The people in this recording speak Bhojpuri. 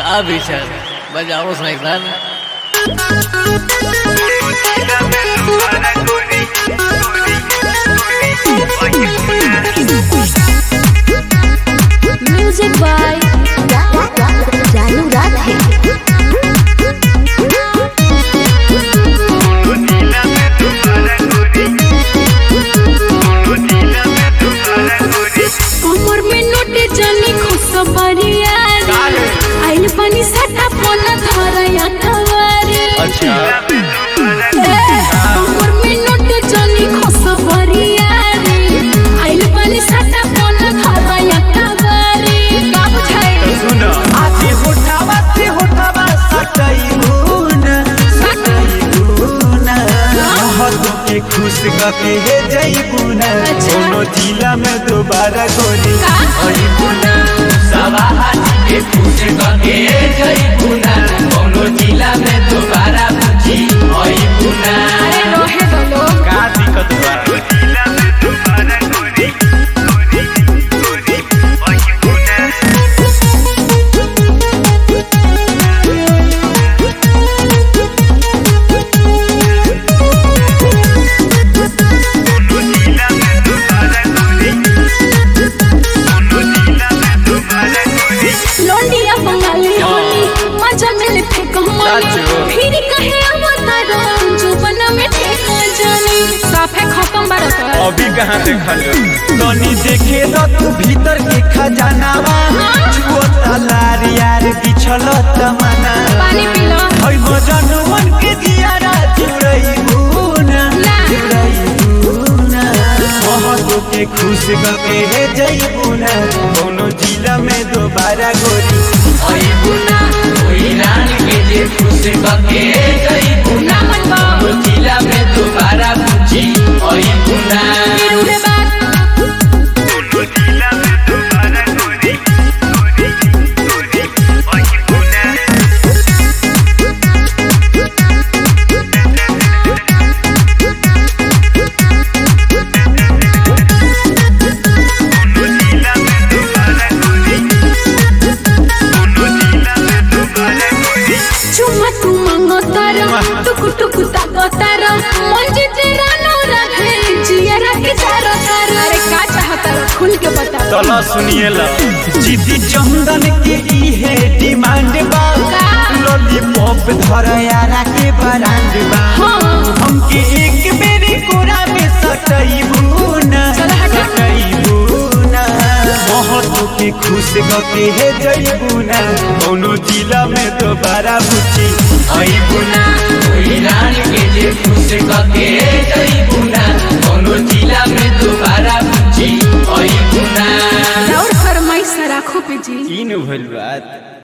का विचार बजाओ साइकिल म्यूजिक बाय जानू राधे कमर में नोटे जानी खुशबरिया आइल पानी सटा पोना धरया कवारे अच्छा कमर में नोटे जानी खुशबरिया आइल पानी सटा पोना धरया कवारे का बुझाई सुनो आजे होठावा से होठावा सटैबुन सटैबुन महतो के खुश कके हे जैबुन कोनो जिला में दोबारा गोरी अइबुन के पूछ के जई पुना कोनो जिला में दोबारा पूछी ओई पुना अरे रोहे दो लोग का दिक्कत बा लौंडिया बंगाली होली मजा मिले फेंक हमारी साचो। फिर कहे अवतारो जुबन में ठेका जानी साफे खत्म बारत अभी कहाँ देखल तनी देखे तो तू भीतर के खजानावा छुअता लार यार बिछल तमना पानी पी लो हई मजनुवन के दियारा जुड़ैबुन जुड़ैबुन महतो के खुश कके हे जैबुन कोनो जिला में दोबारा गोरी ओई पुना ओई रान के जे पूछ के जई पुना नामन बा कोनो जिला में दोबारा पूछी ओई पुना फिर उड़े बात चुम्मा तू मांगो तारा टुक टुक ताको तारा मन जीते रानो रखे जिया रखे तारा तारा अरे का चाहता रो खुल के बता चलो सुनिए ला जीती चंदन के इहे डिमांड बा लॉलीपॉप धर यारा के ब्रांड बा हाँ हमके एक बेरी कोरा में सटैबू ना चल हटा। सटैबू ना महतो के खुश कके हे जैबू ना कोनो जिला में दोबारा बुची ओई पुना ओई रान के जे पूछ के जई पुना कोनो जिला में दोबारा पूछी ओई पुना और फरमाइश राखो पे जी इन भइल बात